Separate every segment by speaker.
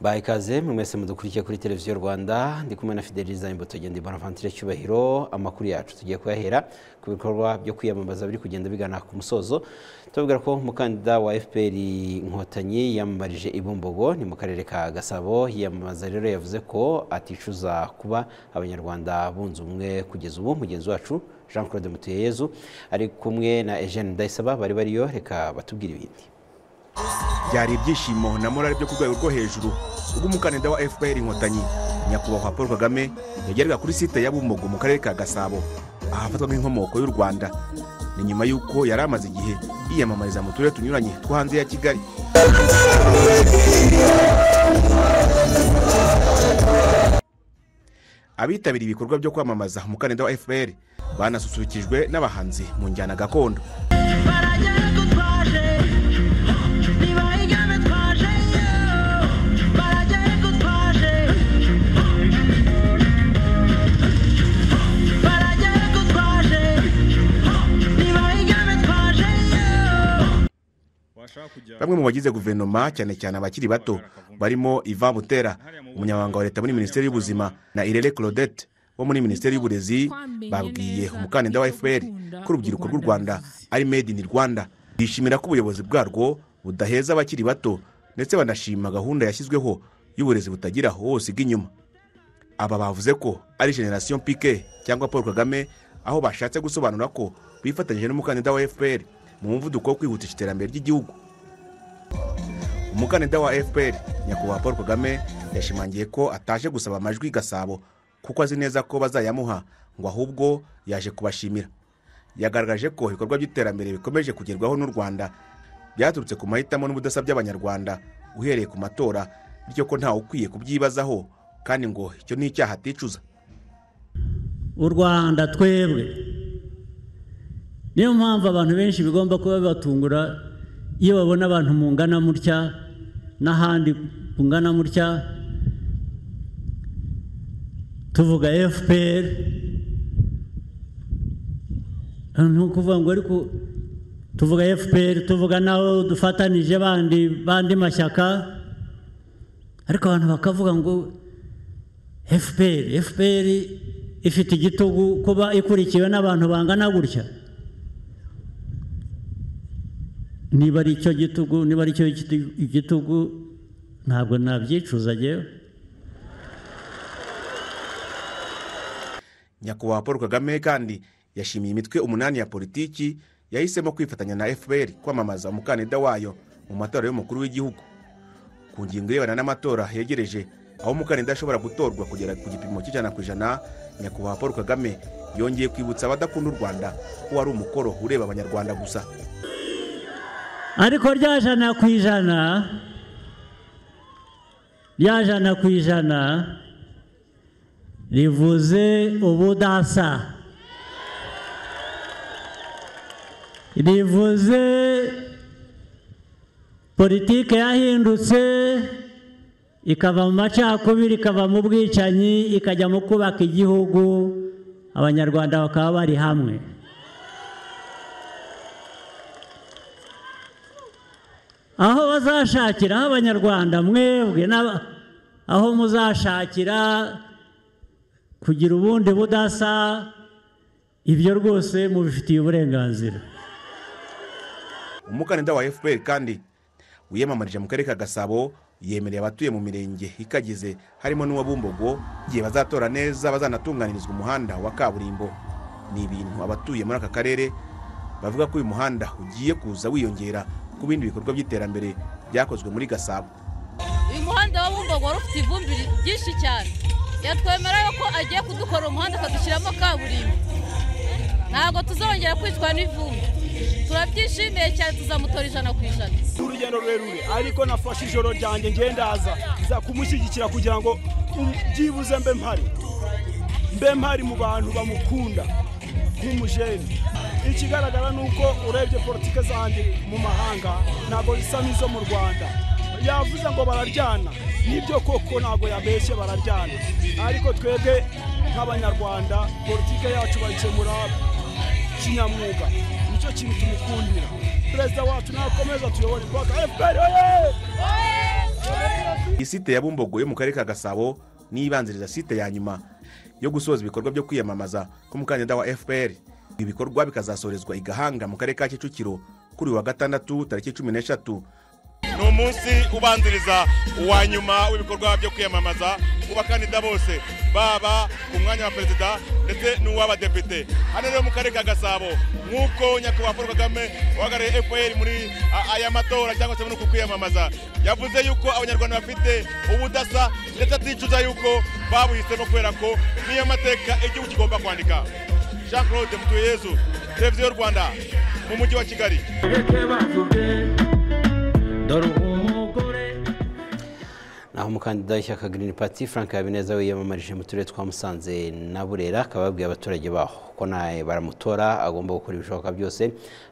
Speaker 1: bayi ikaze mwe mwese mudukurikiye kuri televiziyo rwanda ndi kumwe na fideliza imbotogenda bonaventure cyubahiro amakuru yacu tugiye kuyahera ku bikorwa byo kwiyamamaza biri kugenda bigana ku musozo tubabwira ko umukandida wa fpr inkotanyi yiyamamarije i bumbogo ni mu karere ka gasabo yiyamamaza rero yavuze ko aticuza kuba abanyarwanda bunze ubumwe kugeza ubu mugenzi wacu jean claude mutuyeyezu ari kumwe na eugene ndayisaba bari bariyo reka batubwire ibindi
Speaker 2: byari ibyishimo na morale byo ku rwego rwo hejuru ubwo umukandida wa fpr inkotanyi nyakubahwa paul kagame yageraga kuri site ya bumbogo mu karere ka gasabo ahafatwa nk'inkomoko y'u rwanda ni nyuma y'uko yari amaze igihe yiyamamariza mu turere tunyuranye two hanze ya kigali abitabiriye ibikorwa byo kwamamaza umukandida wa fpr banasusurukijwe n'abahanzi mu njyana gakondo bamwe mu bagize guverinoma cyane cyane abakiri bato barimo iva butera umunyamabanga wa leta muri minisiteri y'ubuzima na irere claudette wo muri minisiteri y'uburezi babwiye umukandida wa fpr ko urubyiruko rw'u rwanda ari made in rwanda bishimira ko ubuyobozi bwarwo budaheza abakiri bato ndetse banashima gahunda yashyizweho y'uburezi butagira hose inyuma aba bavuze ko ari generasiyo pike cyangwa paul kagame aho bashatse gusobanura ko bifatanyije n'umukandida wa fpr mu muvuduko wo kwihutisha iterambere ry'igihugu umukandida wa fpr nyakubahwa paul kagame yashimangiye ko ataje gusaba amajwi gasabo kuko azi neza ko bazayamuha ngo ahubwo yaje kubashimira yagaragaje ko ibikorwa by'iterambere bikomeje kugerwaho n'u rwanda byaturutse ku mahitamo n'ubudasa by'abanyarwanda uhereye ku matora bityo ko ntawe ukwiye kubyibazaho kandi ngo icyo ni icyaha aticuza
Speaker 3: u rwanda twebwe niyo mpamvu abantu benshi bigomba kuba bibatungura iyo babona abantu mungana mutya n'ahandi mungana mutya tuvuga fpr ni ukuvuga ngo ariko tuvuga fpr tuvuga naho dufatanije bandi mashyaka ariko abantu bakavuga ngo fpr fpr ifite igitugu kuba ikurikiwe n'abantu bangana gutya niba ari icyo gitugu niba ari cyo igitugu ntabwo nabyicuza agewe
Speaker 2: nyakubahwa paul kagame kandi yashimiye imitwe umunani ya politiki yahisemo kwifatanya na fpr kwamamaza umukandida wayo mu matora y'umukuru w'igihugu ku ngingo irebana n'amatora yegereje aho umukandida ashobora gutorwa kugera ku gipimo cy'ijana ku ijana nyakubahwa paul kagame yongeye kwibutsa abadakunda u rwanda ko wari umukoro ureba abanyarwanda gusa
Speaker 3: ariko rya jana ku ijana rya jana ku ijana rivuze ubudasa rivuze politiki yahindutse ikava mu macakubiri ikava mu bwicanyi ikajya mu kubaka igihugu abanyarwanda bakaba bari hamwe aho bazashakira aho abanyarwanda mwebwe aho muzashakira kugira ubundi budasa ibyo rwose mubifitiye uburenganzira
Speaker 2: umukandida wa fpr kandi wiyamamarije mu karere ka gasabo yemereye abatuye mu mirenge ikagize harimo n'uwa bumbogo igihe bazatora neza bazanatunganirizwa umuhanda wa kaburimbo ni ibintu abatuye muri aka karere bavuga ko uyu muhanda ugiye kuza wiyongera ku bindi bikorwa by'iterambere byakozwe muri gasabo
Speaker 4: uyu muhanda wa bumbogo wari ufite ivumbi ryinshi cyane yatwemera ko agiye kudukora umuhanda akadushyiramo kaburimbo ntabwo tuzongera kwicwa n'ivumbi turabyishimiye cyane tuzamutora ijana ku ijana
Speaker 5: si urugendo rurerure ariko nafashe ijoro ryanjye ngendaza nza kumushyigikira kugira ngo byibuze mbe mpari mbe mpari mu bantu bamukunda nk'umujeni ikigaragara ni uko urebye politiki zanjye mu mahanga ntabwo zisa n'izo mu rwanda yavuze ngo bararyana nibyo koko ntabwo yabeshye bararyana ariko twebwe nk'abanyarwanda politiki yacu bayikemura kinyamwuga nicyo kintu tumukundira perezida wacu nakomeza tuyobore twaka efuperi
Speaker 2: iyi site ya bumbogo yo mu karere ka gasabo n'ibanziriza site ya nyuma yo gusoza ibikorwa byo kwiyamamaza k'umukandida wa fpr ibikorwa bikazasorezwa i gahanga mu karere ka kicukiro kuri uyu wa gatandatu tariki cumi n'eshatu
Speaker 6: ni umunsi ubanziriza uwa nyuma w'ibikorwa byo kwiyamamaza ku bakandida bose baba ku mwanya wa perezida ndetse n'uw'abadepite hano rero mu karere ka gasabo nk'uko nyakubahwa paul kagame uhagarariye fpr muri a- aya matora cyangwa se muri uku kwiyamamaza yavuze yuko abanyarwanda bafite ubudasa ndetse aticuza yuko babuhisemo kubera ko niyo mateka igihugu kigomba kwandika jean claude mutuyezu televiziyo y'u rwanda mu mujyi wa kigali
Speaker 7: dore umugore
Speaker 1: naho umukandida w'ishyaka Green Party Frank Habineza wiyamamarije mu turere twa Musanze na Burera akaba yabwiye abaturage baho ko nawe baramutora agomba gukora ibishoboka byose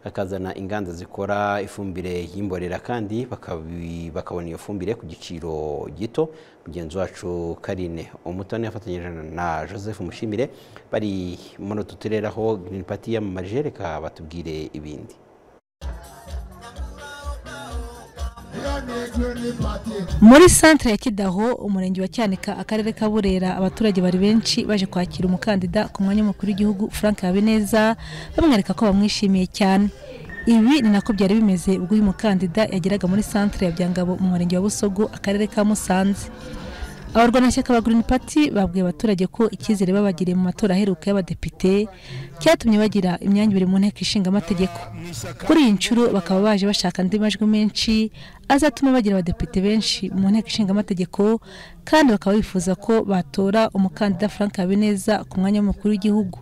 Speaker 1: akazana inganda zikora ifumbire y'imborera kandi bakabi- bakabona iyo fumbire ku giciro gito mugenzi wacu Karine Umutoni yafatanyije na Joseph Mushimire bari muri utu turere aho Green Party yiyamamarije reka batubwire ibindi
Speaker 8: muri santere ya kidaho umurenge wa cyanika akarere ka burera abaturage bari benshi baje kwakira umukandida ku mwanya w'umukuru w'igihugu frank habineza bamwereka ko bamwishimiye cyane ibi ni nako byari bimeze ubwo uyu mukandida yageraga muri santere ya byangabo mu murenge wa busogo akarere ka musanze abarwanashyaka ba Green Party babwiye abaturage ko icyizere babagiriye mu matora aheruka y'abadepite cyatumye bagira imyanya ibiri mu nteko ishinga amategeko kuri iyi nshuro bakaba baje bashaka andi majwi menshi azatuma bagira abadepite benshi mu nteko ishinga amategeko kandi bakaba bifuza ko batora umukandida Frank Habineza ku mwanya w'umukuru w'igihugu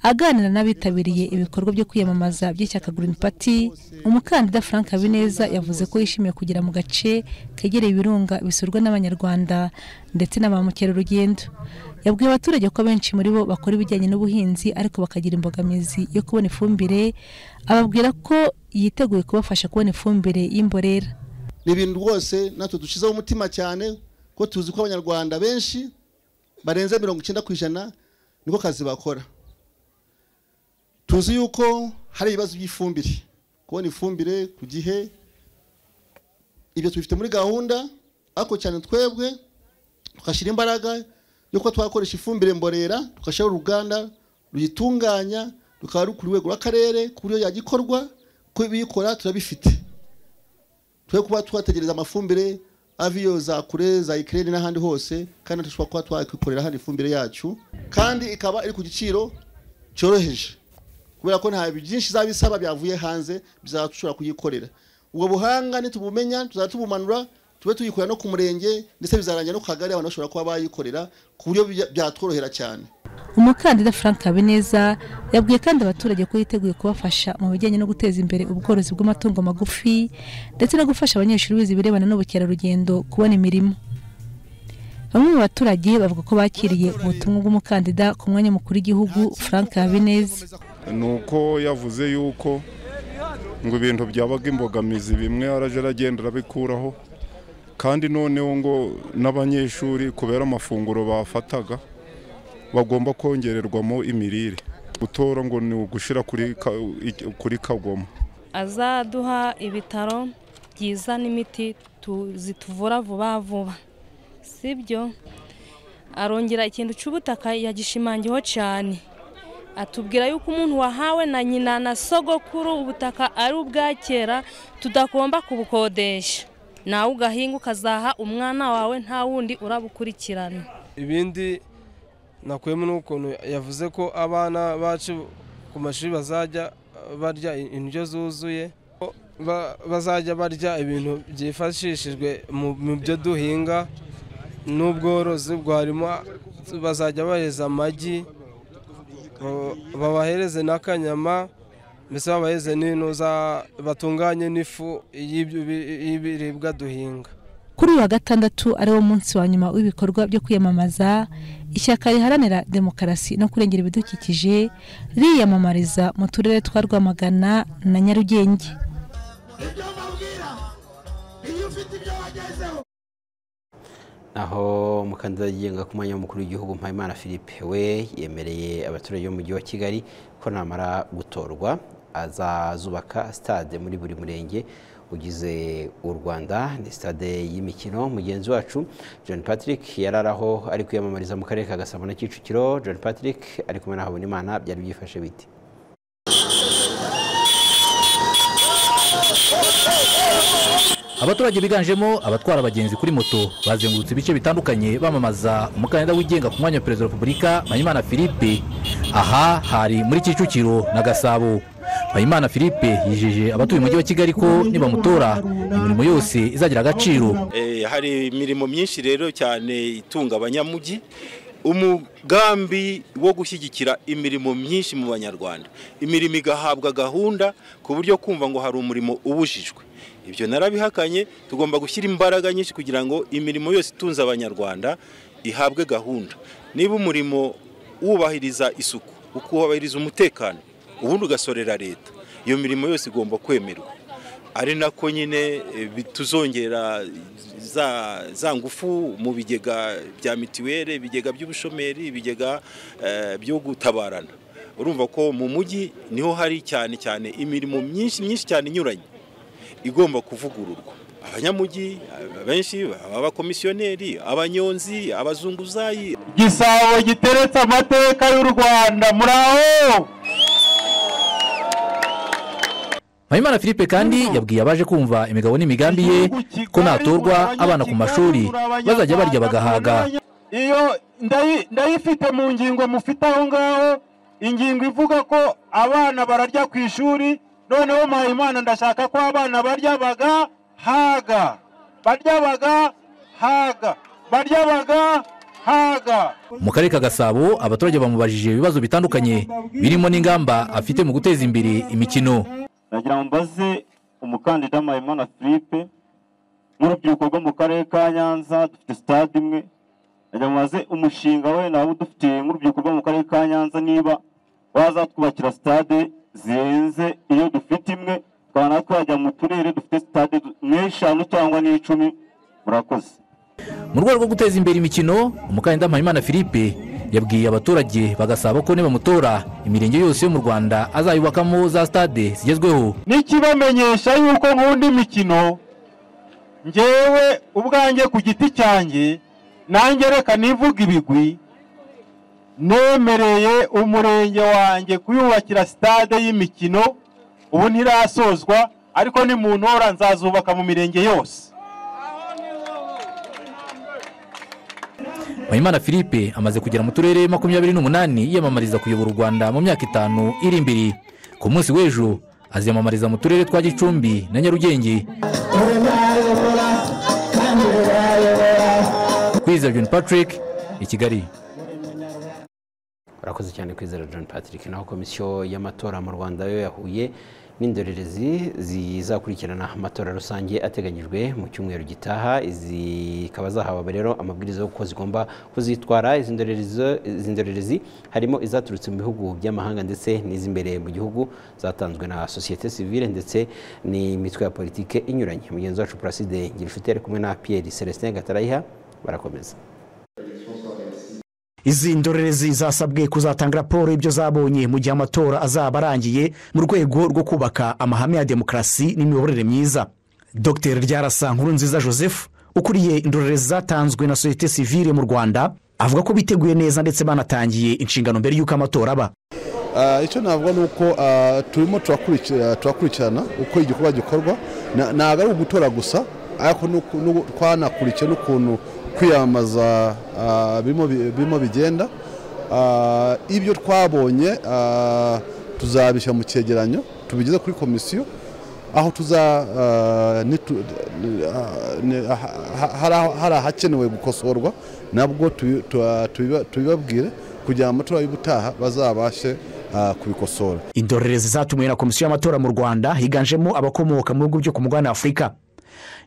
Speaker 8: aganira n'abitabiriye ibikorwa byo kwiyamamaza by'ishyaka Green Party umukandida Frank Habineza yavuze ko yishimiye kugera mu gace kegereye ibirunga bisurwa n'abanyarwanda ndetse na ba mukerarugendo yabwiye abaturage ko benshi muri bo bakora ibijyanye n'ubuhinzi ariko bakagira imbogamizi yo kubona ifumbire ababwira ko yiteguye kubafasha kubona ifumbire y'imborera
Speaker 9: ni ibintu rwose natwe dushyizeho umutima cyane ko tuzi ko abanyarwanda benshi barenze mirongo icyenda ku ijana niko kazi bakora tuzi yuko hari ibibazo by'ifumbire kubona ifumbire ku gihe ibyo tubifite muri gahunda ariko cyane twebwe tugashyira imbaraga yuko twakoresha ifumbire mborera tugashyiraho uruganda ruyitunganya rukaba ruri ku rwego rw'akarere ku buryo yagikorwa ko ibiyikora turabifite twe kuba twategereza amafumbire ava iyo za kure za ikirere n'ahandi hose kandi dushobora kuba twakwikorera hano ifumbire yacu kandi ikaba iri ku giciro cyoroheje kubera ko nta byinshi izaba isaba byavuye hanze bizashobora kuyikorera ubwo buhanga nitubumenya tuzajya tubumanura tube tuyikora no ku murenge ndetse bizarangira no ku kagari abantu bashobora kuba bayikorera ku buryo bya- byatworohera cyane
Speaker 8: umukandida frank habineza yabwiye kandi abaturage ko yiteguye kubafasha mu bijyanye no guteza imbere ubworozi bw'amatungo magufi ndetse no gufasha abanyeshuri bize ibirebana n'ubukerarugendo kubona imirimo bamwe mu baturage bavuga ko bakiriye ubutumwa bw'umukandida ku mwanya mukuru w'igihugu frank habineza
Speaker 10: ni uko yavuze yuko ngo ibintu byabaga imbogamizi bimwe arajya aragenda arabikuraho kandi noneho ngo n'abanyeshuri kubera amafunguro bafataga bagomba kongererwamo imirire gutora ngo ni ugushyira kuri ka- ik- kuri kagoma
Speaker 11: azaduha ibitaro byiza n'imiti tu- zituvura vuba vuba sibyo arongera ikintu cy'ubutaka yagishimangiyeho cyane atubwira yuko umuntu wahawe na nyina na sogokuru ubutaka ari ubwa kera tudagomba kubukodesha nawe ugahinga ukazaha umwana wawe nta wundi urabukurikirana
Speaker 12: ibindi nakuyemo n'ukuntu yavuze ko abana bacu ku mashuri bazajya barya indyo zuzuye ko ba- bazajya barya ibintu byifashishijwe mu mu byo duhinga n'ubworozi bwarimo bazajya bahereza amagi ba- babahereze n'akanyama mbese babahereze n'intuza batunganye n'ifu y'ibyo bi- y'ibiribwa duhinga
Speaker 8: kuri uyu wa gatandatu ari wo munsi wa nyuma w'ibikorwa byo kwiyamamaza ishyaka riharanira demokarasi no kurengera ibidukikije riyamamariza mu turere twa rwamagana na nyarugenge
Speaker 1: aho umukandida yigenga ku mwanya w'umukuru w'igihugu Mpayimana Philippe we yemereye abaturage b'umujyi wa Kigali ko namara gutorwa azazubaka stade muri buri murenge ugize u rwanda ni sitade y'imikino mugenzi wacu john patrick yari ari aho ari kwiyamamariza mu karere ka gasabo na kicukiro john patrick ari kumwe na habonimana byari byifashe bite
Speaker 13: abaturage biganjemo abatwara abagenzi kuri moto bazengurutse ibice bitandukanye bamamaza umukandida wigenga ku mwanya wa perezida wa repubulika mpayimana philippe aha hari muri kicukiro na gasabo mpayimana philippe yijeje abatuye umujyi wa kigali ko nibamutora imirimo yose izagira agaciro
Speaker 14: hari imirimo myinshi rero cyane itunga abanyamujyi umugambi wo gushyigikira imirimo myinshi mu banyarwanda imirimo igahabwa gahunda ku buryo kumva ngo hari umurimo ubujijwe ibyo narabihakanye tugomba gushyira imbaraga nyinshi kugira ngo imirimo yose itunze abanyarwanda ihabwe gahunda niba umurimo wubahiriza isuku ukubahiriza umutekano ubundi ugasorera leta iyo mirimo yose igomba kwemerwa ari nako nyine tuzongera za ngufu mu bigega bya mitiweli ibigega by'ubushomeri ibigega byo gutabarana urumva ko mu mujyi niho hari cyane cyane imirimo myinshi myinshi cyane inyuranye igomba kuvugururwa abanyamujyi benshi abakomisiyoneri abanyonzi abazunguzayi
Speaker 15: igisabo giteretse amateka y'u rwanda muraho
Speaker 13: mpayimana philippe kandi yabwiye abaje kumva imigabo n'imigambi ye ko natorwa abana ku mashuri bazajya barya bagahaga
Speaker 15: iyo ndayifite mu ngingo mufite aho ngaho ingingo ivuga ko abana bararya ku ishuri noneho mpayimana ndashaka ko abana barya bagahaga barya bagahaga barya bagahaga
Speaker 13: mu karere ka gasabo abaturage bamubajije ibibazo bitandukanye birimo n'ingamba afite mu guteza imbere imikino
Speaker 16: nagira ngo mbaze umukandida mpayimana philippe nk'urubyiruko rwo mu karere ka nyanza dufite sitade imwe nagira ngo mbaze umushinga we nawe udufitiye nk'urubyiruko rwo mu karere ka nyanza niba bazatwubakira sitade zirenze iyo dufite imwe tukaba natwe wajya mu turere dufite sitade n'eshanu cyangwa n'icumi murakoze
Speaker 13: mu rwego rwo guteza imbere imikino umukandida mpayimana philippe yabwiye abaturage bagasaba ko nibamutora imirenge yose yo mu rwanda azayubakamo za stade zigezweho
Speaker 15: n'ikibamenyesha yuko nkunda imikino ngewe ubwanjye ku giti cyanjye nanjye reka nivuga ibigwi nemereye umurenge wanjye kuyubakira stade y'imikino ubu ntirasozwa ariko ni mu ntora nzazubaka mu mirenge yose
Speaker 13: mpayimana philippe amaze kugera mu turere makumyabiri n'umunani yiyamamariza kuyobora u rwanda mu myaka itanu iri imbere ku munsi w'ejo aziyamamariza mu turere twa gicumbi na nyarugenge kwizera john patrick i kigali
Speaker 1: urakoze cyane kwizera john patrick naho komisiyo y'amatora mu rwanda yo yahuye n'indorerezi zizakurikirana amatora rusange ateganyijwe mu cyumweru gitaha zikaba zahawe rero amabwiriza y'uko zigomba kuzitwara izi ndorerezi harimo izaturutse mu bihugu by'amahanga ndetse n'iz'imbere mu gihugu zatanzwe na sosiyete sivile ndetse n'imitwe ya politiki inyuranye mugenzi wacu puraside ngirifite ari kumwe na pierre celestin gatarayiha barakomeza
Speaker 17: izi ndorerezi zasabwe kuzatanga raporo y'ibyo zabonye mu gihe amatora azaba arangiye mu rwego rwo kubaka amahame ya demokarasi n'imiyoborere myiza dr ryarasa nkuru nziza joseph ukuriye indorerezi zatanzwe na sosiyete sivile mu rwanda avuga ko biteguye neza ndetse banatangiye inshingano mbere y'uko amatora aba
Speaker 18: icyo navuga ni uko turimo turakurikirana uko igikorwa gikorwa ntabwo ari ugutora gusa ariko twanakurikiye n'ukuntu kwiyamamaza birimo bigenda ibyo twabonye tuzabishyira mu cyegeranyo tubigeze kuri komisiyo aho tuza hari ahakenewe gukosorwa nabwo tubibabwire kugira ngo amatora y'ubutaha bazabashe kubikosora
Speaker 17: indorerezi zatumiwe na komisiyo y'amatora mu rwanda higanjemo abakomoka mu bihugu byo ku mugabane afurika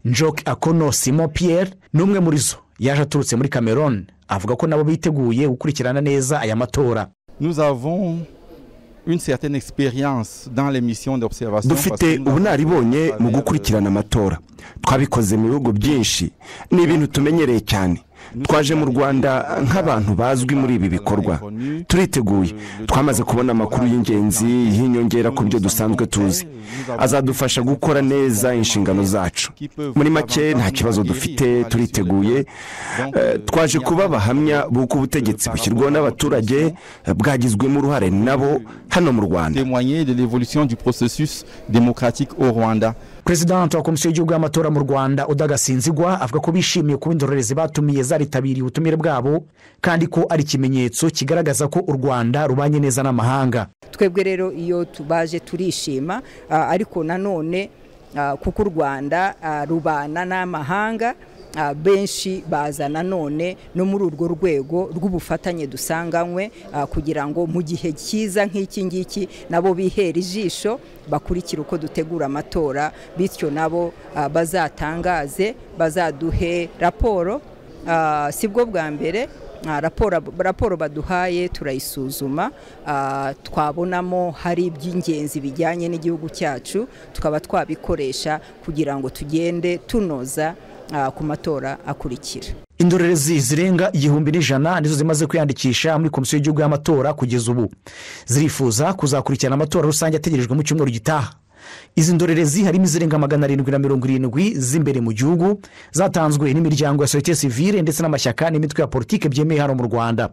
Speaker 17: njoke akono simon pierre ni umwe muri zo yaje aturutse muri cameroon avuga ko nabo biteguye gukurikirana neza aya matora
Speaker 19: dufite ubunaribonye mu gukurikirana amatora twabikoze mu bihugu byinshi ni ibintu tumenyereye cyane twaje mu rwanda nk'abantu bazwi muri ibi bikorwa turiteguye twamaze kubona amakuru y'ingenzi y'inyongera ku byo dusanzwe tuzi azadufasha gukora neza inshingano zacu muri make nta kibazo dufite turiteguye Eh, twaje kuba abahamya b'uko ubutegetsi bushyirwaho n'abaturage eh, bwagizwemo uruhare nabo hano mu rwanda
Speaker 20: témoigner de l'évolution du processus démocratique au Rwanda.
Speaker 17: perezidante wa komisiyo y'igihugu y'amatora mu rwanda udagasinzigwa avuga ko bishimiye kuba indorerezi batumiye zaritabiriye ubutumire bwabo kandi ko ari ikimenyetso kigaragaza ko u rwanda rubanye neza n'amahanga
Speaker 21: twebwe rero iyo tubaje turishima ah, ariko nanone ah, kuko u rwanda ah, rubana n'amahanga ah, benshi baza nanone no muri urwo rwego rw'ubufatanye dusanganywe ah, kugira ngo mu gihe cyiza nk'iki ngiki nabo bihere ijisho bakurikire uko dutegura amatora bityo nabo ah, bazatangaze bazaduhe raporo ah, si bwo bwa mbere Ah, raporo raporo baduhaye turayisuzuma ah, twabonamo hari iby'ingenzi bijyanye n'igihugu cyacu tukaba twabikoresha kugira ngo tugende tunoza ah, ku matora akurikira
Speaker 17: indorerezi zirenga igihumbi n'ijana nizo zimaze kwiyandikisha muri komisiyo y'igihugu y'amatora kugeza ubu zirifuza kuzakurikirana amatora rusange ategerejwe mu cyumweru gitaha izi ndorerezi harimo izirenga magana arindwi na mirongo irindwi z'imbere mu gihugu zatanzwe n'imiryango ya sosiyete sivire ndetse n'amashyaka n'imitwe ya politiki byemewe hano mu rwanda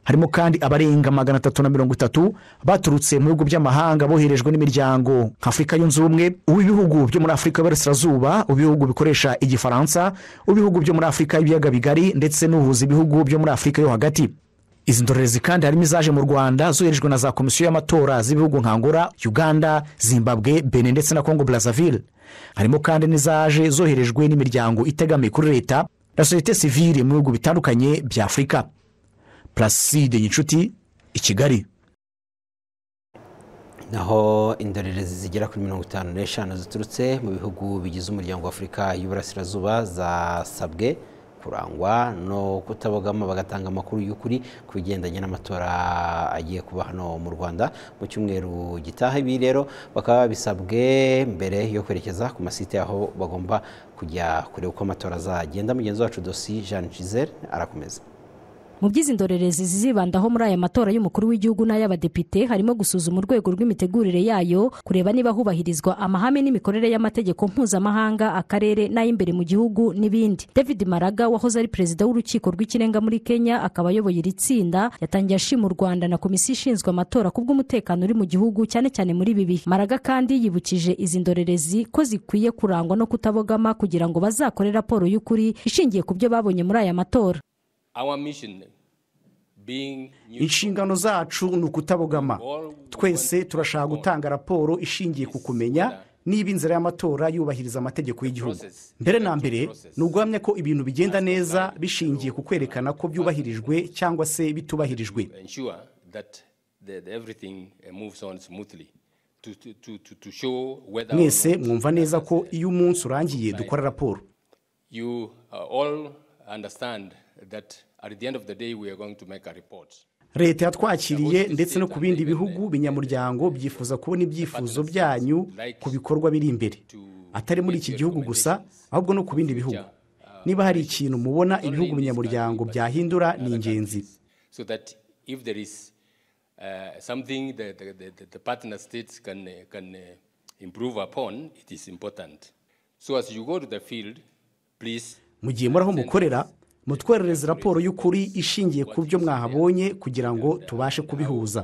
Speaker 17: harimo kandi abarenga magana atatu na mirongo itatu baturutse mu bihugu by'amahanga boherejwe n'imiryango nka afurika yunze ubumwe uw'ibihugu byo muri afurika y'uburasirazuba uw'ibihugu bikoresha igifaransa uw'ibihugu byo muri afurika y'ibiyaga bigari ndetse n'uhuza ibihugu byo muri afurika yo hagati izi ndorerezi kandi harimo izaje mu rwanda zoherejwe na za komisiyo y'amatora z'ibihugu nka angola uganda zimbabwe benin ndetse na congo brazzaville harimo kandi n'izaje zoherejwe n'imiryango itegamiye kuri leta na sosiyete sivire mu bihugu bitandukanye bya afurika placide nyinshuti i kigali
Speaker 1: naho indorerezi zigera kuri mirongo itanu n'eshanu ziturutse mu bihugu bigize umuryango wa afurika y'uburasirazuba zasabwe kurangwa no kutabogama bagatanga amakuru y'ukuri ku bigendanye n'amatora agiye kuba hano mu rwanda mu cyumweru gitaha ibi rero bakaba babisabwe mbere yo kwerekeza ku masite aho bagomba kujya kureba uko amatora azagenda mugenzi wacu dosi jean giselle arakomeza
Speaker 22: mu by'izi ndorerezi zizibandaho muri aya matora y'umukuru w'igihugu n'ay'abadepite harimo gusuzuma urwego rw'imitegurire yayo kureba niba hubahirizwa amahame n'imikorere y'amategeko mpuzamahanga akarere n'ay'imbere mu gihugu n'ibindi david maraga wahoze ari perezida w'urukiko rw'ikirenga muri kenya akaba ayoboye iri tsinda yatangiye ashima u rwanda na komisiyo ishinzwe amatora ku bw'umutekano uri mu gihugu cyane cyane muri ibi bihe maraga kandi yibukije izi ndorerezi ko zikwiye kurangwa no kutabogama kugira ngo bazakore raporo y'ukuri ishingiye ku byo babonye muri aya matora
Speaker 17: inshingano zacu ni ukutabogama twese turashaka gutanga raporo ishingiye ku kumenya niba inzira y'amatora yubahiriza amategeko y'igihugu mbere na mbere ni uguhamya ko ibintu bigenda neza bishingiye ku kwerekana ko byubahirijwe cyangwa se bitubahirijwe mwese mwumva neza ko iyo umunsi urangiye dukora raporo leta yatwakiriye ndetse no ku bindi bihugu binyamuryango byifuza kubona ibyifuzo byanyu ku bikorwa biri imbere atari muri iki gihugu gusa ahubwo no ku bindi bihugu niba hari ikintu mubona ibihugu binyamuryango byahindura ni ingenzi mu gihe muri aho mukorera mutwerereze raporo y'ukuri ishingiye ku byo mwahabonye kugira ngo tubashe kubihuza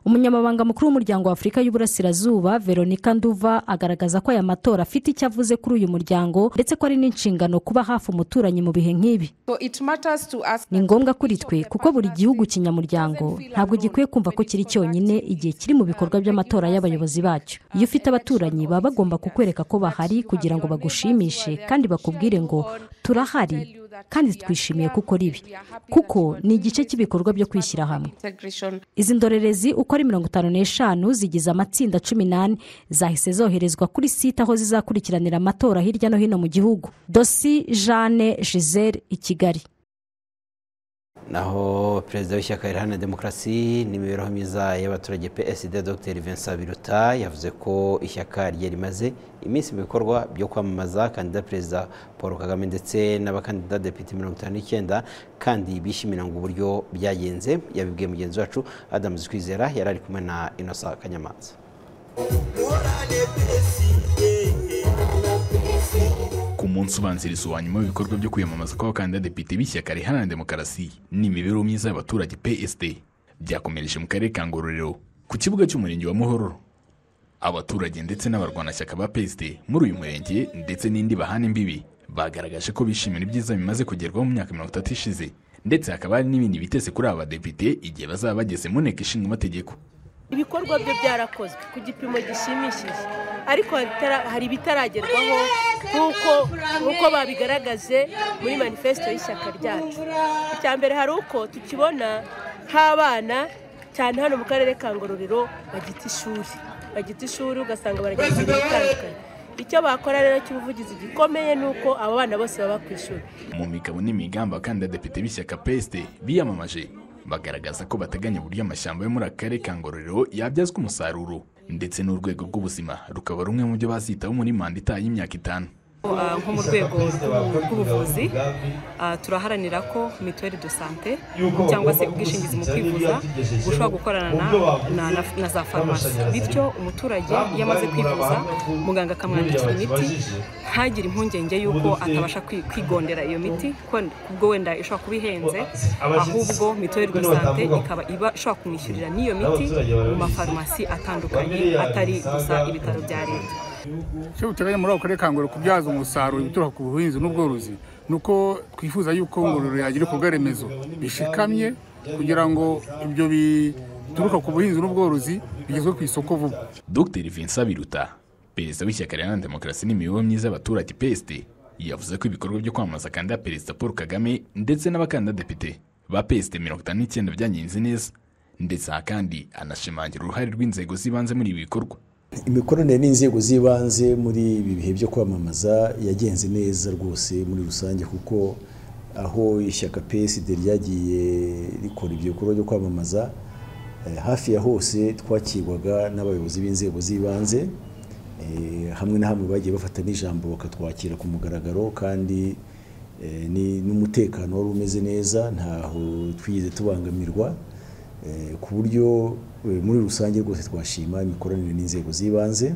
Speaker 22: umunyamabanga mukuru w'umuryango wa afurika y'uburasirazuba veronica nduva agaragaza ko aya matora afite icyo avuze kuri uyu muryango ndetse ko ari n'inshingano kuba hafi umuturanyi mu bihe nk'ibi ni ngombwa kuri twe kuko buri gihugu kinyamuryango ntabwo gikwiye kumva ko kiri cyonyine igihe kiri mu bikorwa by'amatora y'abayobozi bacyo iyo ufite abaturanyi baba bagomba kukwereka ko bahari kugira ngo bagushimishe kandi bakubwire ngo turahari kandi twishimiye ko ukora ibi kuko ni igice cy'ibikorwa byo kwishyira hamwe izi ndorerezi uko ari mirongo itanu n'eshanu zigize amatsinda cumi n'ane zahise zoherezwa kuri site aho zizakurikiranira amatora hirya no hino mu gihugu dosi jeanne giselle i kigali
Speaker 1: naho perezida w'ishyaka riharanira demokarasi n'imibereho myiza y'abaturage psd dr vincent biruta yavuze ko ishyaka rye rimaze iminsi mu bikorwa byo kwamamaza kandida perezida paul kagame ndetse n'abakandida depite mirongo itanu n'icyenda kandi bishimira ngo uburyo byagenze yabibwiye mugenzi wacu adamu kwizera yari ari kumwe na inosa kanyamanza
Speaker 23: ku munsi ubanziriza uwa nyuma w'ibikorwa byo kwiyamamaza kw'abakandida depite b'ishyaka riharanira demokarasi n'imibereho myiza y'abaturage psd byakomereje mu karere ka ngororero ku kibuga cy'umurenge wa muhororo abaturage ndetse n'abarwanashyaka ba psd muri uyu murenge ndetse n'indi bahana imbibi bagaragaje ko bishimira ibyiza bimaze kugerwaho mu myaka mirongo itatu ishize ndetse hakaba hari n'ibindi bitese kuri aba badepite igihe bazaba bageze mu nteko ishinga amategeko
Speaker 24: ibikorwa byo byarakozwe ku gipimo gishimishije ariko hatara- hari ibitaragerwaho nk'uko nk'uko babigaragaje muri manifesito y'ishyaka ryacu icya mbere hari uko tukibona nk'abana cyane hano mu karere ka ngororero bagita ishuri bagita ishuri ugasanga barajya mu mirimo itandukanye icyo bakora rero cy'ubuvugizi gikomeye ni uko abo bana bose baba ku ishuri
Speaker 23: mu migabo n'imigambi abakandida depite b'ishyaka psd biyamamaje bagaragaza ko bateganya uburyo amashyamba yo muri aka karere ka ngororero yabyazwa umusaruro ndetse n'urwego rw'ubuzima rukaba rumwe mu byo bazitaho muri manda itaha y'imyaka itanu
Speaker 25: Ah, nko mu rwego rw'ubu- rw'ubuvuzi ah, turaharanira ko mituweli do sante cyangwa se ubwishingizi mu kwivuza bushobora gukorana na- na- na- na za farumasi bityo umuturage iyo amaze kwivuza muganga akamwandikira imiti ntagire impungenge y'uko atabasha kwi- kwigondera iyo miti ko- kubwo wenda ishobora kuba ihenze ahubwo mituweli do sante ikaba iba- ishobora kumwishyurira n'iyo miti mu mafarumasi atandukanye atari gusa ibitaro bya leta
Speaker 26: icyo buteganya muri ako karere ka ngororero kubyaza umusaruro ibituruka ku buhinzi n'ubworozi ni uko twifuza yuko ngororero yagira ibikorwa remezo bishikamye kugira ngo ibyo bituruka ku buhinzi n'ubworozi bigezwe ku isoko vuba
Speaker 23: dr vincent biruta perezida w'ishyaka riharanira demokarasi n'imibereho myiza y'abaturage psd yavuze ko ibikorwa byo kwamamaza kandida perezida paul kagame ndetse n'abakandida depite ba psd mirongo itanu n'icyenda byagenze neza ndetse aha kandi anashimangira uruhare rw'inzego z'ibanze muri ibi bikorwa
Speaker 27: imikoranire n'inzego z'ibanze muri ibi bihe byo kwamamaza yagenze neza rwose muri rusange kuko aho ishyaka PSD ryagiye rikora ibyo bikorwa byo kwamamaza eh, hafi ya hose twakirwaga n'abayobozi b'inzego z'ibanze eh, hamwe na hamwe bagiye bafata n'ijambo bakatwakira ku mugaragaro kandi eh, ni- n'umutekano wari umeze neza ntaho twigeze tubangamirwa Eh, ku buryo eh, muri rusange rwose twashima imikoranire n'inzego z'ibanze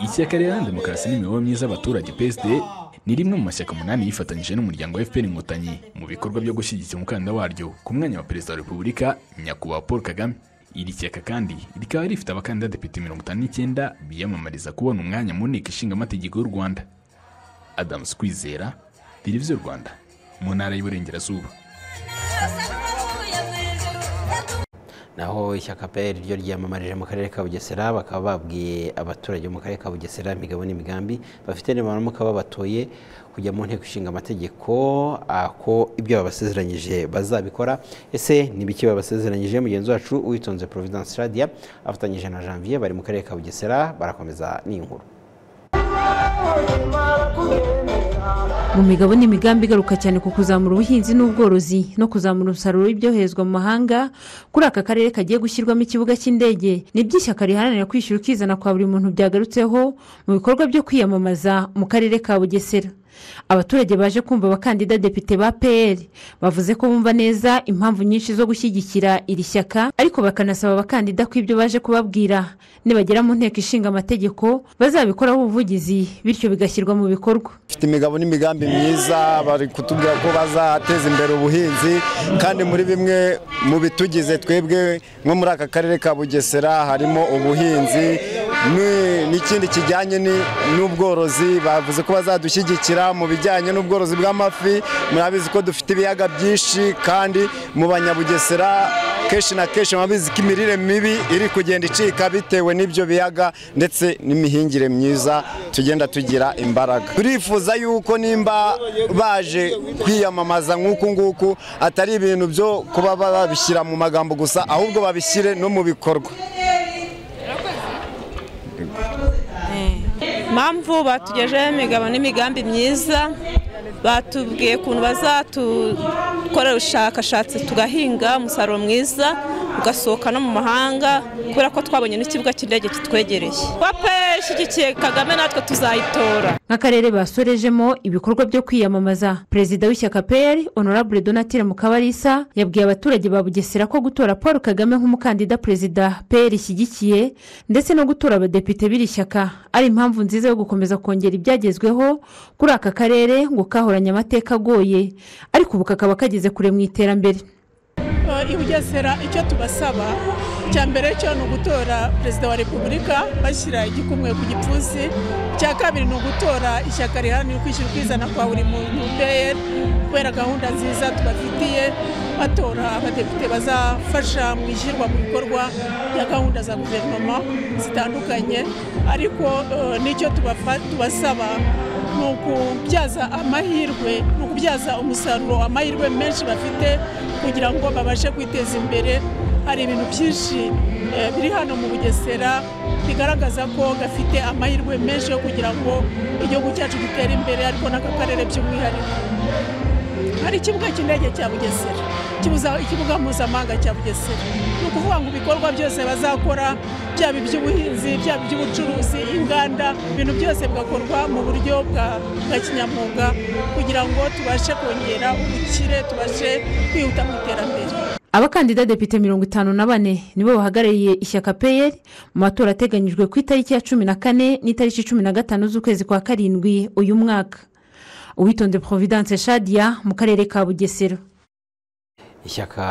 Speaker 23: ishyaka riharanira demokarasi n'imibereho myiza y'abaturage psd ni rimwe mu mashyaka umunani yifatanyije n'umuryango wa fpr inkotanyi mu bikorwa byo gushyigikira umukandida waryo ku mwanya wa perezida wa repubulika nyakubahwa paul kagame iri shyaka kandi rikaba rifite abakandida depite mirongo itanu n'icyenda biyamamariza kubona umwanya mu nteko ishinga amategeko y'u rwanda adamu kwizera televiziyo rwanda mu ntara y'uburengerazuba
Speaker 1: naho ishyaka pr ryo ryiyamamarije mu karere ka bugesera bakaba babwiye abaturage bo mu karere ka bugesera imigabo n'imigambi bafite nibaramuka babatoye kujya mu nteko ishinga amategeko ah, ko ibyo babasezeranyije bazabikora ese ni biki babasezeranyije mugenzi wacu uwitonze providence radia afatanyije na janvier bari mu karere ka bugesera barakomeza n'inkuru
Speaker 28: mu migabo n'imigambi igaruka cyane ku kuzamura ubuhinzi n'ubworozi no kuzamura umusaruro w'ibyoherezwa mu mahanga kuri aka karere kagiye gushyirwamo ikibuga cy'indege ni by'ishyaka riharanira kwishyura ukizana kwa buri muntu byagarutseho mu bikorwa byo kwiyamamaza mu karere ka bugesera abaturage baje kumva abakandida depite ba pr bavuze ko bumva neza impamvu nyinshi zo gushyigikira iri shyaka ariko bakanasaba abakandida ko ibyo baje kubabwira nibagera mu nteko ishinga amategeko bazabikoraho ubuvugizi bityo bigashyirwa mu bikorwa
Speaker 29: bafite imigabo n'imigambi myiza bari kutubwira ko bazateza imbere ubuhinzi kandi muri bimwe mu bitugize twebwe nko muri aka karere ka bugesera harimo ubuhinzi ni- n'ikindi kijyanye ni- n'ubworozi bavuze ko bazadushyigikira mu bijyanye n'ubworozi bw'amafi murabizi ko dufite ibiyaga byinshi kandi mu banyabugesera kenshi na kenshi murabizi ko imirire mibi iri kugenda icika bitewe n'ibyo biyaga ndetse n'imihingire myiza tugenda tugira imbaraga turifuza yuko nimba baje kwiyamamaza nk'uku nguku atari ibintu byo kuba babishyira mu magambo gusa ahubwo babishyire no mu bikorwa
Speaker 30: mpamvu batugejeho imigabo n'imigambi myiza
Speaker 2: batubwiye ukuntu bazatukorera ubushakashatsi tugahinga umusaruro mwiza ugasohoka no mu mahanga kubera ko twabonye n'ikibuga cy'indege kitwegereye wape ishyigikiye kagame natwe tuzayitora
Speaker 28: nk'akarere basorejemo ibikorwa byo kwiyamamaza perezida w'ishyaka peyeri honorable donatire mukabarisa yabwiye abaturage ba bugesera ko gutora paul kagame nk'umukandida perezida peyeri ishyigikiye ndetse no gutora abadepite b'iri shyaka ari impamvu nziza yo gukomeza kongera ibyagezweho kuri aka karere ngo kahoranye amateka agoye ariko ubu kakaba kageze kure mu iterambere
Speaker 31: i bugesera icyo tubasaba icya mbere cyo ni ugutora perezida wa repubulika bashyira igikumwe ku gipfunsi icya kabiri ni ugutora ishyaka riharanira ukwishyira ukizana kwa buri muntu peyeri kubera gahunda nziza tubafitiye batora abadepite bazafasha mu ishyirwa mu bikorwa bya gahunda za guverinoma zitandukanye ariko eh, n'icyo tubafa- tubasaba ni ukubyaza amahirwe ni ukubyaza umusaruro amahirwe menshi bafite kugira ngo babashe kwiteza imbere hari ibintu byinshi eh, biri hano mu bugesera bigaragaza ko gafite amahirwe menshi yo kugira ngo igihugu cyacu gitere imbere ariko n'aka karere by'umwihariko hari ikibuga cy'indege cya bugesera kibuza ikibuga mpuzamahanga cya bugesera ni ukuvuga ngo ibikorwa byose bazakora byaba iby'ubuhinzi byaba iby'ubucuruzi inganda ibintu byose bigakorwa mu buryo bwa bwa kinyamwuga kugira ngo tubashe kongera ubukire tubashe kwihuta mu iterambere
Speaker 28: abakandida depite mirongo itanu na bane nibo bahagarariye ishyaka peyeri mu matora ateganyijwe ku itariki ya cumi na kane n'itariki cumi na gatanu z'ukwezi kwa karindwi uyu mwaka uwitonde providence shadiya mu karere ka bugesera
Speaker 1: ishyaka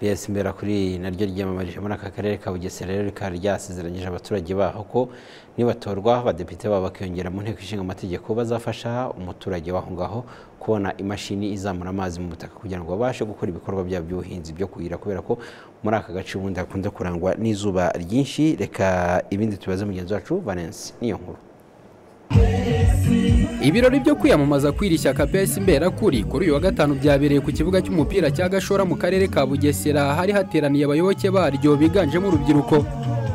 Speaker 1: piyesi mbera kuri naryo ryiyamamarije muri aka karere ka bugesera rero rikaba ryasezeranyije abaturage baho ko nibatorwa abadepite babo bakiyongera mu nteko ishinga amategeko bazafasha umuturage w'aho ngaho kubona imashini izamura amazi mu butaka kugira ngo babashe gukora ibikorwa byabo by'ubuhinzi byo kuhira kubera ko muri aka gace ubundi hakunda kurangwa n'izuba ryinshi reka ibindi tubaze mugenzi wacu valensi niyo nkuru
Speaker 32: ibirori byo kwiyamamaza kw'iri shyaka pesi mberakuri kuri uyu wa gatanu byabereye ku kibuga cy'umupira cya gashora mu karere ka bugesera hari hateraniye abayoboke baryo biganjemo urubyiruko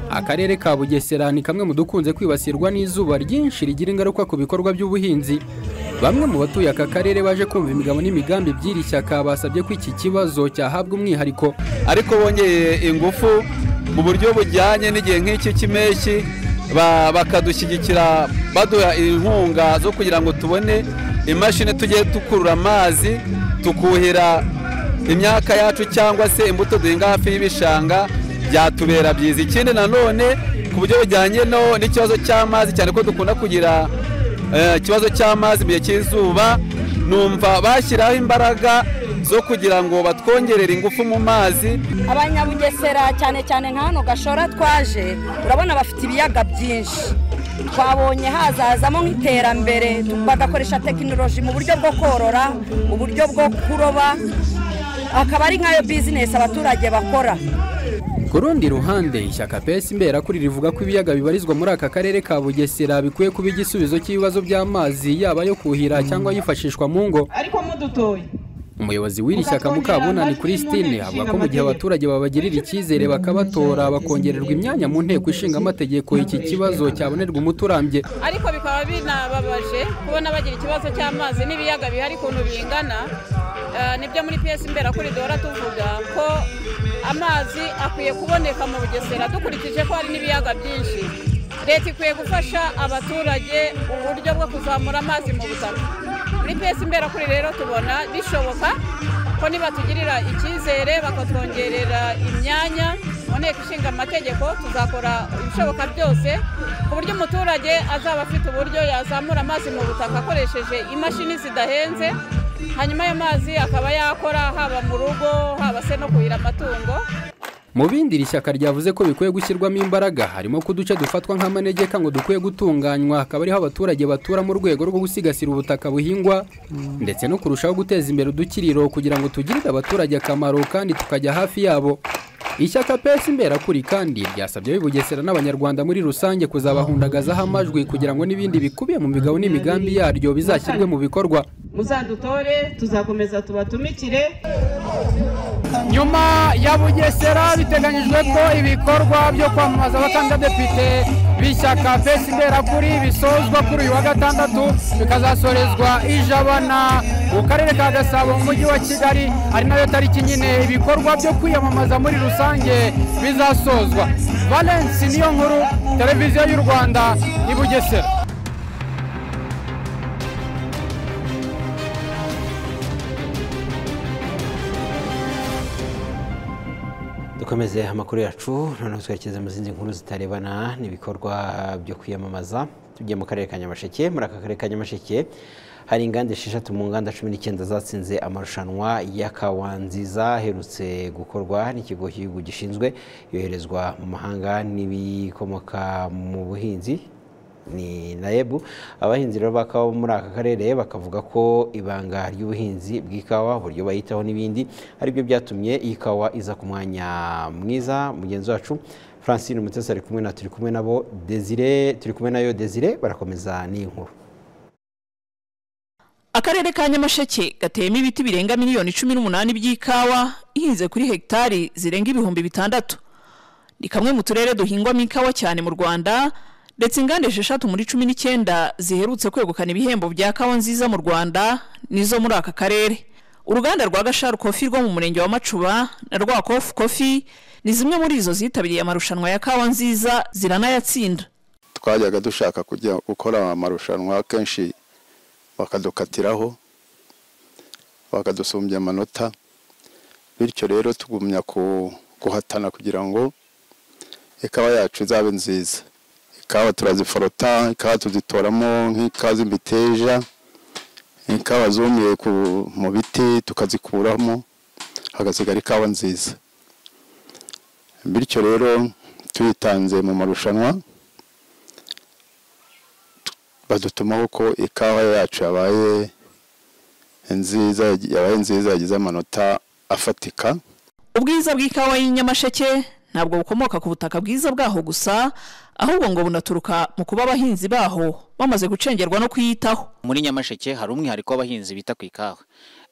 Speaker 32: akarere ka bugesera ni kamwe mu dukunze kwibasirwa n'izuba ryinshi rigira ingaruka ku bikorwa by'ubuhinzi bamwe mu batuye aka karere baje kumva imigabo n'imigambi by'iri shyaka basabye ko iki kibazo cyahabwa umwihariko
Speaker 33: ariko bongeye ingufu mu buryo bujyanye n'igihe nk'iki cy'impeshyi ba- bakadushyigikira baduha inkunga zo kugira ngo tubone imashini tujye dukurura amazi tukuhira imyaka yacu cyangwa se imbuto duhinga hafi y'ibishanga byatubera byiza ikindi nanone ku buryo bujyanye no n'ikibazo cy'amazi cyane ko dukunda kugira eh, ikibazo cy'amazi mu gihe cy'izuba numva bashyiraho imbaraga zo kugira ngo batwongerere ingufu mu mazi
Speaker 9: abanyabugesera cyane cyane nka hano gashora twaje urabona bafite ibiyaga byinshi twabonye hazazamo nk'iterambere bagakoresha tekinoloji mu buryo bwo korora uburyo bwo kuroba akaba ari nkayo bizinesi abaturage bakora
Speaker 32: ku rundi ruhande ishyaka pesi mberakuri rivuga ko ibiyaga bibarizwa muri aka karere ka bugesera bikwiye kuba igisubizo cy'ibibazo by'amazi yaba ayo kuhira cyangwa yifashishwa mu ngo
Speaker 34: ariko mudutoye
Speaker 32: umuyobozi w'iri shyaka mukabunani christine avuga ko mu gihe abaturage babagirira icyizere bakabatora bakongererwa imyanya mu nteko ishinga amategeko iki kibazo cyabonerwa umuti urambye
Speaker 34: ariko bikaba binababaje kubona bagira ikibazo cy'amazi n'ibiyaga bihari ukuntu bingana Eh, nibyo muri piyesi mbera kuri duhora tuvuga ko amazi akwiye kuboneka mu bugesera dukurikije ko hari n'ibiyaga byinshi leta ikwiye gufasha abaturage uburyo bwo kuzamura amazi mu butaka muri piyesi mbera kuri rero tubona bishoboka ko nibatugirira icyizere bakatwongerera imyanya mu nteko ishinga amategeko tuzakora ibishoboka byose ku buryo umuturage azaba afite uburyo yazamura amazi mu butaka akoresheje imashini zidahenze hanyuma ayo mazi akaba yakora haba mu rugo haba se no kuhira amatungo
Speaker 32: mu bindi iri shyaka ryavuze ko bikwiye gushyirwamo imbaraga harimo ko uduce dufatwa nk'amanegeka ngo dukwiye gutunganywa hakaba ariho abaturage batura mu rwego rwo gusigasira ubutaka buhingwa ndetse no kurushaho guteza imbere udukiriro kugira ngo tugirire abaturage akamaro kandi tukajya hafi yabo ishyaka pesi mberakuri kandi ryasabye ab'i bugesera n'abanyarwanda muri rusange kuzabahundagazaho amajwi kugira ngo n'ibindi bikubiye mu migabo n'imigambi yaryo bizashyirwe mu bikorwa
Speaker 34: muzadutore tuzakomeza tubatumikire
Speaker 11: nyuma ya bugesera biteganyijwe ko ibikorwa byo kwamamaza abakandida depite
Speaker 35: b'ishyaka fesi mberakuri bisozwa kuri uyu wa gatandatu bikazasorezwa ijabana mu karere ka gasabo mu mujyi wa kigali ari nayo tariki nyine ibikorwa byo kwiyamamaza muri rusange bizasozwa valence niyo nkuru televiziyo y'u rwanda i bugesera
Speaker 1: dukomeze amakuru yacu noneho twerekeze mu zindi nkuru zitarebana n'ibikorwa byo kwiyamamaza tugiye mu karere ka nyamasheke muri aka karere ka nyamasheke hari inganda esheshatu mu nganda cumi n'icyenda zatsinze amarushanwa y'akawa nziza aherutse gukorwa n'ikigo cy'igihugu gishinzwe yoherezwa mu mahanga n'ibikomoka mu buhinzi ni nayebu abahinzi rero b'akawa muri aka karere bakavuga ko ibanga ry'ubuhinzi bw'ikawa uburyo bayitaho n'ibindi aribyo byatumye iyi kawa iza ku mwanya mwiza mugenzi wacu francine mutesi ari kumwe na turi kumwe nabo desire turi kumwe nayo desire barakomeza n'iyi nkuru
Speaker 36: akarere ka nyamasheke gateyemo ibiti birenga miliyoni cumi n'umunani by'ikawa ihinze kuri hegitari zirenga ibihumbi bitandatu ni kamwe mu turere duhingwamo ikawa cyane mu rwanda ndetse inganda esheshatu muri cumi n'icyenda ziherutse kwegukana ibihembo bya kawa nziza mu rwanda nizo muri aka karere uruganda rwa gasharu kofi rwo mu murenge wa macuba na rwa kofu kofi ni zimwe muri izo zitabiriye amarushanwa ya kawa nziza ziranayatsinda
Speaker 37: twajyaga dushaka kujya gukora amarushanwa kenshi bakadukatiraho bakadusumbya amanota bityo rero tugumya guhatana kugira ngo ikawa yacu izabe nziza ikawa turaziforota ikawa tuzitoramo nk'ikawa z'imiteja ikawa zumiye mu biti tukazikuramo hagasigara ikawa nziza bityo rero tuyitanze mu marushanwa badutumaho ko ikawa yacu yabaye nziza yabaye nziza yagize amanota afatika
Speaker 36: ubwiza bw'ikawa y'inyamasheke ntabwo bukomoka ku butaka bwiza bwaho gusa ahubwo ngo bunaturuka mu kuba abahinzi baho bamaze gucengerwa no kuyitaho
Speaker 38: muri nyamasheke hari umwihariko w'abahinzi bita ku ikawa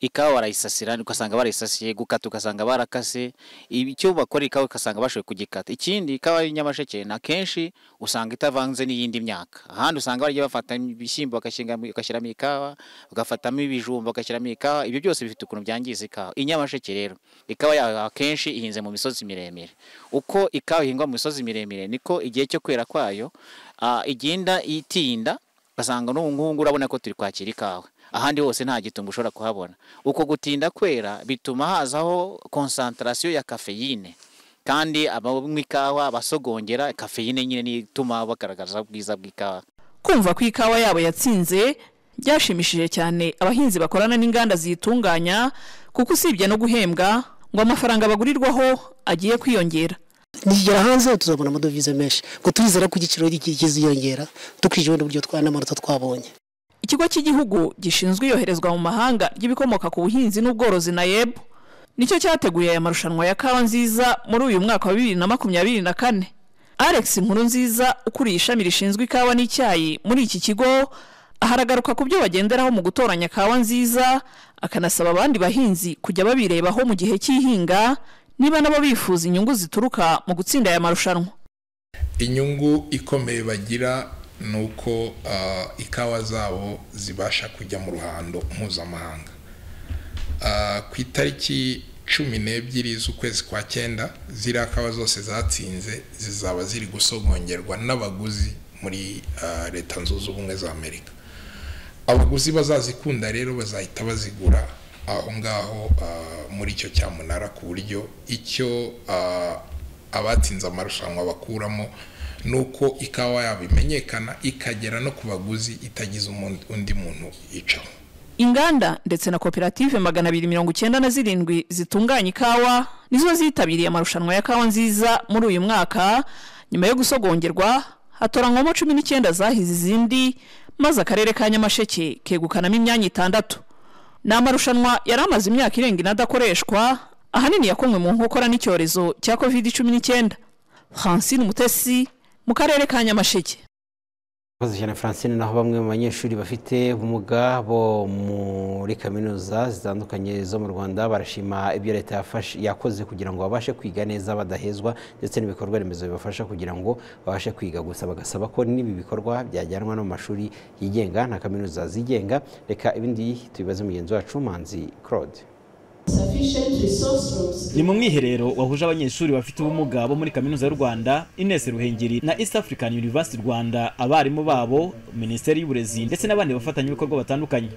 Speaker 38: ikawa barayisasira ugasanga barayisasiye gukata ugasanga barakase icyo bakora ikawa ugasanga bashoboye kugikata ikindi ikawa y'inyamasheke na kenshi usanga itavanze n'iyindi myaka ahandi usanga barya bafata ibishyimbo bagashyiramo ikawa bagafatamo ibijumba bagashyiramo ikawa ibyo byose bifite ukuntu byangiza ikawa inyamasheke rero ikawa yawe akenshi ihinze mu misozi miremire uko ikawa ihingwa mu misozi miremire niko igihe cyo kwera kwayo igenda itinda ugasanga n'ubu ngubu urabona ko turi kwakira ikawa ahandi hose nta gitumba ushobora kuhabona uko gutinda kwera bituma hazaho konsantarasiyo ya kafeyine kandi abanywa ikawa basogongera kafeyine nyine niyo ituma bagaragaza ubwiza bw'ikawa
Speaker 36: kumva ko ikawa yabo yatsinze byashimishije cyane abahinzi bakorana n'inganda ziyitunganya kuko usibye no guhembwa ngo amafaranga bagurirwaho agiye kwiyongera
Speaker 39: nigera hanze tuzabona amadovize menshi ngo turizera ko igiciro kiziyongera tukijwe n'uburyo n'amanota twabonye
Speaker 36: ikigo cy'igihugu gishinzwe iyoherezwa mu mahanga ry'ibikomoka ku buhinzi n'ubworozi na yeb nicyo cyateguye aya marushanwa ya kawa nziza muri uyu mwaka wa bibiri na makumyabiri na kane alex nkuru nziza ukuriye ishami rishinzwe ikawa n'icyayi muri iki kigo aharagaruka ku byo bagenderaho mu gutoranya kawa nziza akanasaba abandi bahinzi kujya babirebaho mu gihe cy'ihinga niba nabo bifuza inyungu zituruka mu gutsinda aya marushanwa
Speaker 16: inyungu ikomeye bagira ni uko ikawa zabo zibasha kujya mu ruhando mpuzamahanga ku itariki cumi n'ebyiri z'ukwezi kwa cyenda ziriya kawa zose zatsinze zizaba ziri gusogongerwa n'abaguzi muri leta zunze ubumwe za amerika abaguzi bazazikunda rero bazahita bazigura aho ngaho muri icyo cyamunara ku buryo icyo abatsinze amarushanwa bakuramo ni uko ikawa yabo imenyekana ikagera no ku baguzi itagize undi muntu yicaho
Speaker 36: inganda ndetse na koperative magana abiri mirongo icyenda na zirindwi zitunganya ikawa nizo zitabiriye amarushanwa ya kawa nziza muri uyu mwaka nyuma yo gusogongerwa hatoranywamo cumi n'icyenda zahize izindi maze akarere ka nyamasheke kegukanamo imyanya itandatu ni amarushanwa yari amaze imyaka irenga ine adakoreshwa ahanini yakomwe mu nkokora n'icyorezo cya covid cumi n'icyenda francine umutesi mu karere ka nyamasheke
Speaker 1: Murakoze cyane Francine naho bamwe mu banyeshuri bafite ubumuga bo muri kaminuza zitandukanye zo mu Rwanda barashima ibyo leta yafashe- yakoze kugira ngo babashe kwiga neza badahezwa ndetse n'ibikorwa remezo bibafasha kugira ngo babashe kwiga gusa bagasaba ko n'ibi bikorwa byajyanwa no mu mashuri yigenga na kaminuza zigenga reka ibindi tubibaze mugenzi wacu Manzi Claude
Speaker 40: ni mu mwiherero wahuje abanyeshuri bafite ubumuga bo muri kaminuza y'u rwanda ines ruhengeri na east african university rwanda abarimu babo minisiteri y'uburezi ndetse n'abandi bafatanyabikorwa batandukanye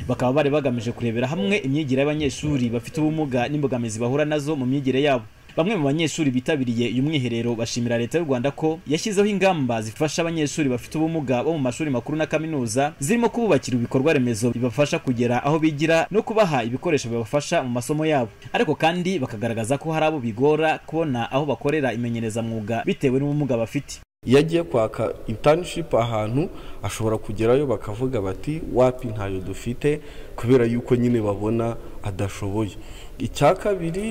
Speaker 40: bakaba bari bagamije kurebera hamwe imyigire y'abanyeshuri bafite ubumuga n'imbogamizi bahura nazo mu myigire yabo bamwe mu banyeshuri bitabiriye uyu mwiherero bashimira leta y'u rwanda ko yashyizeho ingamba zifasha abanyeshuri bafite ubumuga bo mu mashuri makuru na kaminuza zirimo kububakira ibikorwa remezo bibafasha kugera aho bigira no kubaha ibikoresho bibafasha mu masomo yabo ariko kandi bakagaragaza ko hari abo bigora kubona aho bakorera imenyerezamwuga bitewe n'ubumuga bafite
Speaker 41: iyo agiye kwaka intanishipu ahantu ashobora kugerayo bakavuga bati wapi ntayo dufite kubera yuko nyine babona adashoboye icya kabiri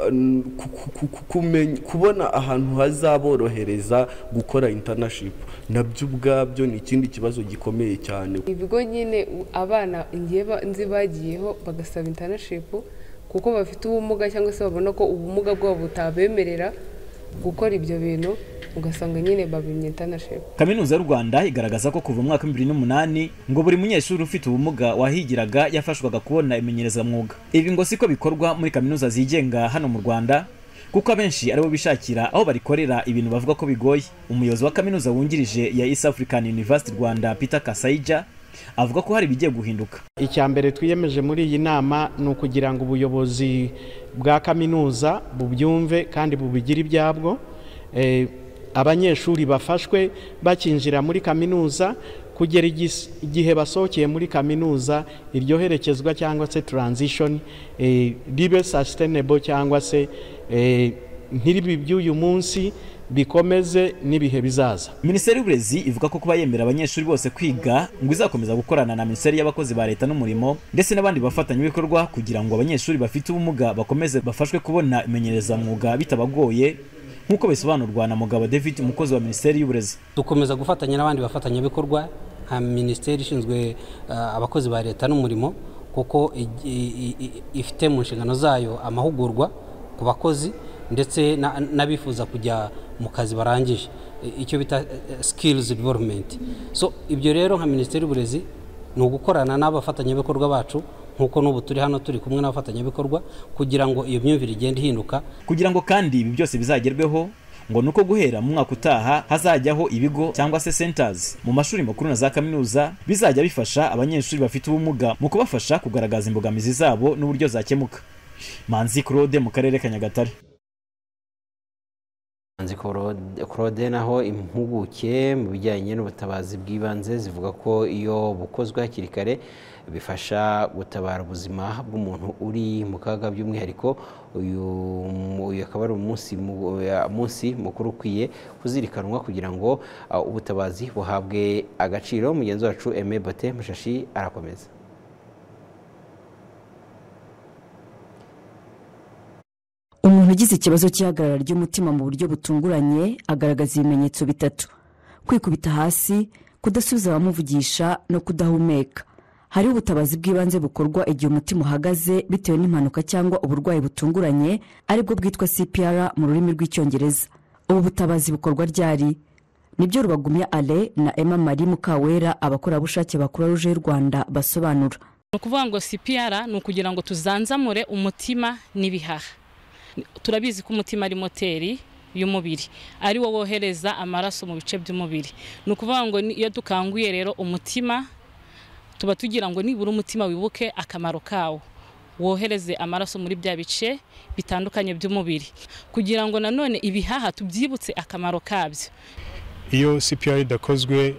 Speaker 41: eh, ku- ku- ku- ku- kumenya- kubona ahantu hazaborohereza gukora intanishipu nabyo ubwabyo ni ikindi kibazo gikomeye cyane
Speaker 42: ibigo nyine u- abana ngiye ba- nzi bagiyeho bagasaba intanashipu kuko bafite ubumuga cyangwa se babona ko ubumuga bwabo butabemerera gukora ibyo bintu ugasanga nyine babimye intanashipu
Speaker 40: kaminuza y'u rwanda igaragaza ko kuva mu mwaka w'ibibiri n'umunani ngo buri munyeshuri ufite ubumuga wahigiraga yafashwaga kubona imenyerezamwuga ibi ngo siko bikorwa muri kaminuza zigenga hano mu rwanda kuko abenshi aribo bishakira aho barikorera ibintu bavuga ko bigoye umuyobozi wa kaminuza wungirije ya east african university rwanda peter kasaija avuga ko hari ibigiye guhinduka
Speaker 43: icya mbere twiyemeje muri iyi nama ni ukugira ngo ubuyobozi bwa kaminuza bubyumve kandi bubigire ibyabwo Eh, abanyeshuri bafashwe bakinjira muri kaminuza kugera igis- igihe basohokeye muri kaminuza iryo herekezwa cyangwa se transition eh, ribe sustainable cyangwa se eh, nk'ibi by'uyu munsi bikomeze n'ibihe bizaza
Speaker 40: minisiteri y'uburezi ivuga ko kuba yemera abanyeshuri bose kwiga ngo izakomeza gukorana na minisiteri y'abakozi ba leta n'umurimo ndetse n'abandi bafatanyabikorwa kugira ngo abanyeshuri bafite ubumuga bakomeze bafashwe kubona imenyerezamwuga bitabagoye nk'uko bisobanurwa na mugabo david umukozi wa minisiteri y'uburezi
Speaker 44: dukomeza gufatanya n'abandi bafatanyabikorwa nka minisiteri ishinzwe ah, abakozi ba leta n'umurimo kuko ig- i- i- i- ifite mu nshingano zayo amahugurwa ku bakozi ndetse na- n'abifuza kujya mu kazi barangije I- icyo bita skills development so ibyo rero nka minisiteri y'uburezi ni ugukorana n'abafatanyabikorwa bacu nk'uko n'ubu turi hano turi kumwe n'abafatanyabikorwa kugira ngo iyo myumvire igende ihinduka
Speaker 40: kugira ngo kandi ibi byose bizagerweho ngo nuko guhera mu mwaka utaha hazajyaho ibigo cyangwa se centers mu mashuri makuru na za kaminuza bizajya bifasha abanyeshuri bafite ubumuga mu kubafasha kugaragaza imbogamizi zabo n'uburyo zakemuka manzi claude mu karere ka nyagatare
Speaker 1: Manzi Claude- Claude naho impuguke mu bijyanye n'ubutabazi bw'ibanze zivuga ko iyo bukozwe hakiri kare bifasha gutabara ubuzima bw'umuntu uri mu kaga by'umwihariko uyu uyu akaba ari umunsi mu- ya- munsi mukuru ukwiye kuzirikanwa kugira ngo ah, ubutabazi buhabwe agaciro mugenzi wacu Aime Bate Mushashi arakomeza
Speaker 45: umuntu ugize ikibazo cy'ihagarara ry'umutima mu buryo butunguranye agaragaza ibimenyetso bitatu kwikubita hasi kudasubiza abamuvugisha no kudahumeka hariho ubutabazi bw'ibanze bukorwa igihe umutima uhagaze bitewe n'impanuka cyangwa uburwayi butunguranye aribwo bwitwa cpr mu rurimi rw'icyongereza ubu butabazi bukorwa ryari nibyo rubagumya ale na emma marie mukawera abakorerabushake ba croix rouge y'u rwanda basobanura
Speaker 24: ni ukuvuga ngo sipiyara ni ukugira ngo tuzanzamure umutima n'ibihaha turabizi ko umutima ari moteri y'umubiri ari wo wohereza amaraso mu bice by'umubiri ni ukuvuga ngo ni- iyo dukanguye rero umutima tuba tugira ngo nibura umutima wibuke akamaro kawo wohereze amaraso muri bya bice bitandukanye by'umubiri kugira ngo nanone ibihaha tubyibutse akamaro kabyo
Speaker 30: iyo CPR idakozwe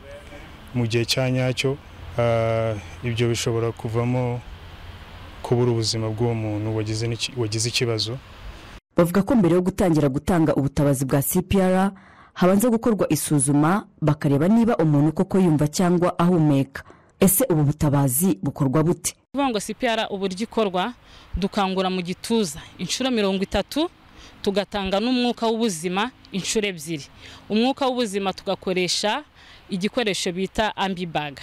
Speaker 30: mu gihe cya nyacyo ah, ibyo bishobora kuvamo kubura ubuzima bw'uwo muntu wagize n'iki- wagize ikibazo
Speaker 45: bavuga ko mbere yo gutangira gutanga ubutabazi bwa cpr habanza gukorwa isuzuma bakareba niba umuntu koko yumva cyangwa ahumeka ese ubu butabazi bukorwa bute
Speaker 24: kuvuga ngo sipiyara uburyo ikorwa dukangura mu gituza inshuro mirongo itatu tugatanga n'umwuka w'ubuzima inshuro ebyiri umwuka w'ubuzima tugakoresha igikoresho bita ambibaga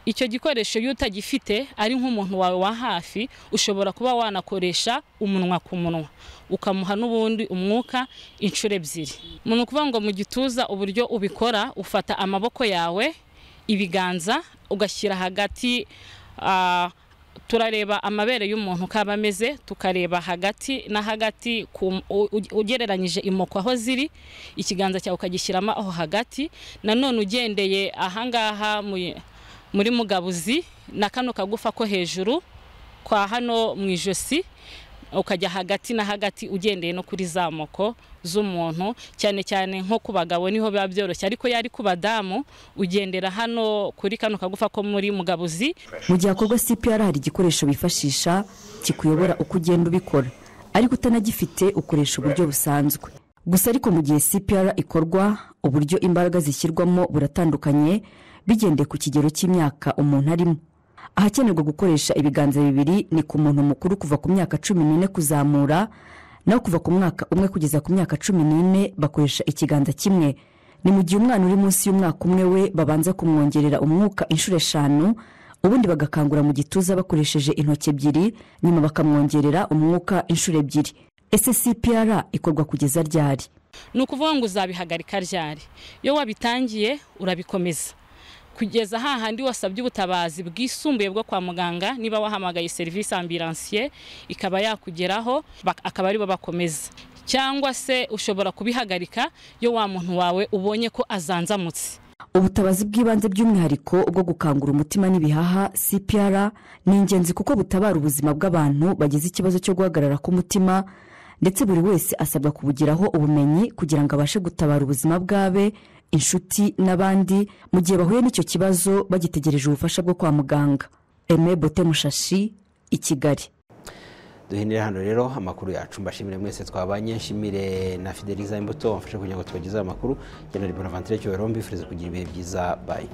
Speaker 24: icyo gikoresho iyo utagifite ari nk'umuntu wawe wa hafi ushobora kuba wanakoresha umunwa ku munwa ukamuha n'ubundi umwuka inshuro ebyiri ni ukuvuga ngo mu gituza uburyo ubikora ufata amaboko yawe ibiganza ugashyira hagati ah, turareba amabere y'umuntu uko aba ameze tukareba hagati na hagati ku- u- u- ugereranyije imoko aho ziri ikiganza cyawe ukagishyiramo aho hagati nanone ugendeye ahangaha mu- muri mugabuzi na kano kagufa ko hejuru kwa hano mu ijosi ukajya hagati na hagati ugendeye no kuri za moko z'umuntu cyane cyane nko ku bagabo niho biba byoroshye ariko iyo ari ku badamu ugendera hano kuri kano kagufa ko muri mugabuzi
Speaker 45: mu gihe hakorwa cpr hari igikoresho bifashisha kikuyobora uko ugenda ubikora ariko utanagifite ukoresha uburyo busanzwe gusa ariko mu gihe cpr ikorwa uburyo imbaraga zishyirwamo buratandukanye bigendeye ku kigero cy'imyaka umuntu arimo ahakenerwa gukoresha ibiganza bibiri ni ku muntu mukuru kuva ku myaka cumi n'ine kuzamura naho kuva ku mwaka umwe kugeza ku myaka cumi n'ine bakoresha ikiganza kimwe ni mu gihe umwana uri munsi y'umwaka umwe we babanza kumwongerera umwuka inshuro eshanu ubundi bagakangura mu gituza bakoresheje intoki ebyiri nyuma bakamwongerera umwuka inshuro ebyiri ese cpr ikorwa kugeza ryari
Speaker 24: ni ukuvuga ngo uzabihagarika ryari iyo wabitangiye urabikomeza kugeza hahandi wasabye ubutabazi bwisumbuye bwo kwa muganga niba wahamagaye serivisi ambulansiye ikaba yakugeraho bak- akaba aribo bakomeza cyangwa se ushobora kubihagarika iyo wa muntu wawe ubonye ko azanzamutse
Speaker 45: ubutabazi bw'ibanze by'umwihariko bwo gukangura umutima n'ibihaha cpr ni ingenzi kuko butabara ubuzima bw'abantu bagize ikibazo cyo guhagarara k'umutima ndetse buri wese asabwa kubugiraho ubumenyi kugira ngo abashe gutabara ubuzima bw'abe inshuti n'abandi mu gihe bahuye n'icyo kibazo bagitegereje ubufasha bwo kwa muganga eme bote mushashi i kigali
Speaker 1: duhindure hano rero amakuru yacu mbashimire mwese twabanye nshimire na fideliza imbuto wamfashe kugira ngo tubagezeho amakuru jyana ribona vantire cyubahiro mbifuriza kugira ibihe byiza bayi